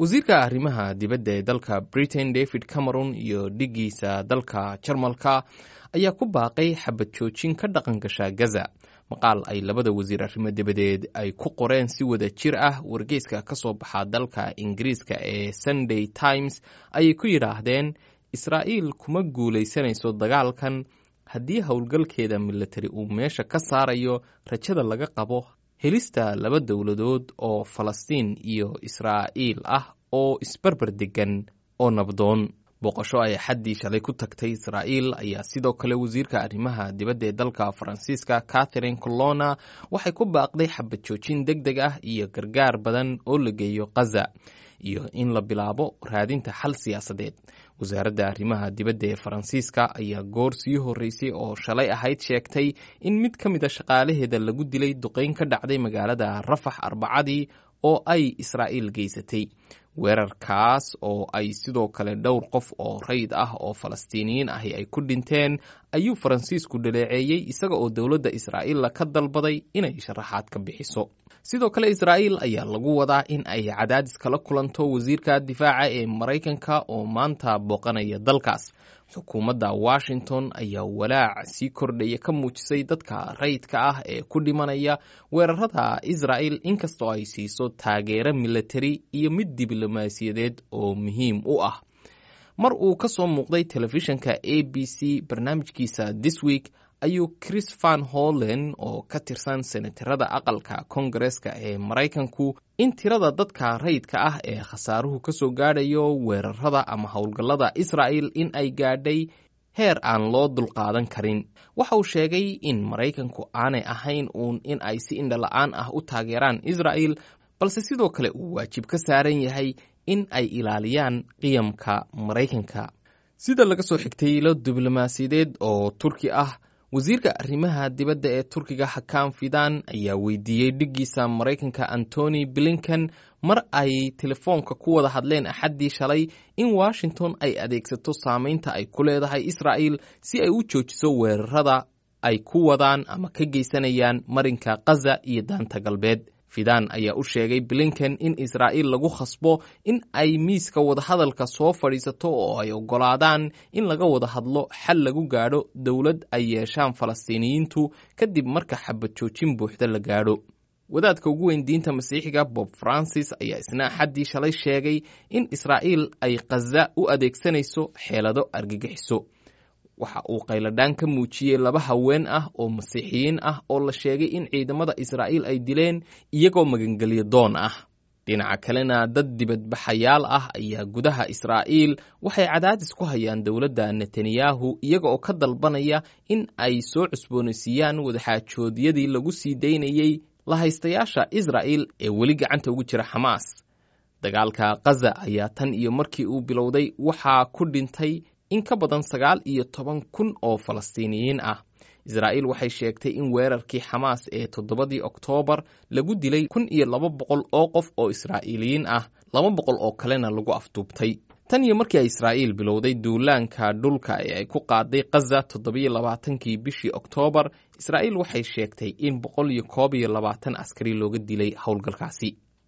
wasiirka arrimaha dibadda ee dalka britain david cameron iyo dhigiisa dalka jarmalka ayaa ku baaqay xabad joojin ka dhaqan gasha gaza maqaal ay labada wasiir arrimo dibadeed ay ku qoreen si wada jir ah wargeyska ka soo baxa dalka ingiriiska ee sunday times ayay ku yidhaahdeen israa'iil kuma guulaysanayso dagaalkan haddii howlgalkeeda militari uu meesha ka saarayo rajada laga qabo helista laba dowladood oo falastiin iyo israa'iil ah oo isbarbar degan oo nabdoon booqasho ay xaddii shalay ku tagtay israa'iil ayaa sidoo kale wasiirka arrimaha dibadda ee dalka faransiiska catherine colona waxay ku baaqday xabad joojin deg deg ah iyo gargaar badan oo la geeyo khaza iyo in la bilaabo raadinta xal siyaasadeed wasaaradda arrimaha dibadda ee faransiiska ayaa goor sii horreysay oo shalay ahayd sheegtay in mid ka mid a shaqaalaheeda lagu dilay duqeyn ka dhacday magaalada rafax arbacadii oo ay israa'iil geysatay weerarkaas oo ay sidoo kale dhowr qof oo rayid ah oo falastiiniyiin ahi ay ku dhinteen ayuu faransiisku dhaleeceeyey isaga oo dowladda israa'iilla ka dalbaday inay sharaxaad ka bixiso sidoo kale israa'iil ayaa lagu wadaa in ay cadaadis kala kulanto wasiirka difaaca ee maraykanka oo maanta booqanaya dalkaas xukuumadda washington ayaa walaac sii kordhaya ka muujisay dadka rayidka ah ee ku dhimanaya weerarada israa'il inkastoo ay siiso taageero militari iyo mid diblomaasiyadeed oo muhiim u ah mar uu ka soo muuqday telefishinka a b c barnaamijkiisa this week ayuu chris van hollen oo ka tirsan senatarada aqalka kongareska ee maraykanku in tirada dadka rayidka ah ee khasaaruhu ka soo gaadhayo weerarada ama howlgallada israa'il in ay gaadhay heer aan loo dulqaadan karin waxa uu sheegay in maraykanku aanay ahayn uun in ay si indhala-aan ah u taageeraan israa'il balse sidoo kale uu waajib ka saaran yahay in ay ilaaliyaan qiyamka maraykanka sida laga soo xigtay ilo diblomaasiyadeed oo turki ah wasiirka arrimaha dibadda ee turkiga xakaan fidan ayaa weydiiyey dhiggiisa maraykanka antony blinken mar ay telefoonka ku wada hadleen axaddii shalay in washington ay adeegsato saameynta ay ku leedahay israa'il si ay u joojiso weerarada ay ku wadaan ama ka geysanayaan marinka khaza iyo daanta galbeed fidan ayaa u sheegay blinken in israa'iil lagu khasbo in ay miiska wadahadalka soo fadhiisato oo ay oggolaadaan in laga wada hadlo xal lagu gaadho dowlad ay yeeshaan falastiiniyiintu kadib marka xabad joojin buuxda la gaadho wadaadka ugu weyn diinta masiixiga bob francis ayaa isna axaddii shalay sheegay in israa'iil ay khaza u adeegsanayso xeelado argagixiso waxa uu qayladhaan ka muujiyey laba haween ah oo masiixiyiin ah oo la sheegay in ciidamada israa'iil ay dileen iyagoo magangelyo doon ah dhinaca kalena dad dibadbaxayaal ah ayaa gudaha israa'iil waxay cadaadis ku hayaan dowladda netanyahu iyaga oo ka dalbanaya in ay soo cusboonaysiiyaan wadaxaajoodyadii lagu sii daynayey lahaystayaasha israa'il ee weli gacanta ugu jira xamaas dagaalka khaza ayaa tan iyo markii uu bilowday waxaa ku dhintay in ka badan sagaal iyo toban kun oo falastiiniyiin ah israa'iil waxay sheegtay in weerarkii xamaas ee toddobadii oktoobar lagu dilay kun iyo laba boqol oo qof oo israa'iiliyiin ah laba boqol oo kalena lagu afduubtay tan iyo markii ay israa'iil bilowday duulaanka dhulka ee ay ku qaaday khaza toddobiyo labaatankii bishii oktoobar israa'iil waxay sheegtay in boqol iyo koob iyo labaatan askari looga dilay howlgalkaasi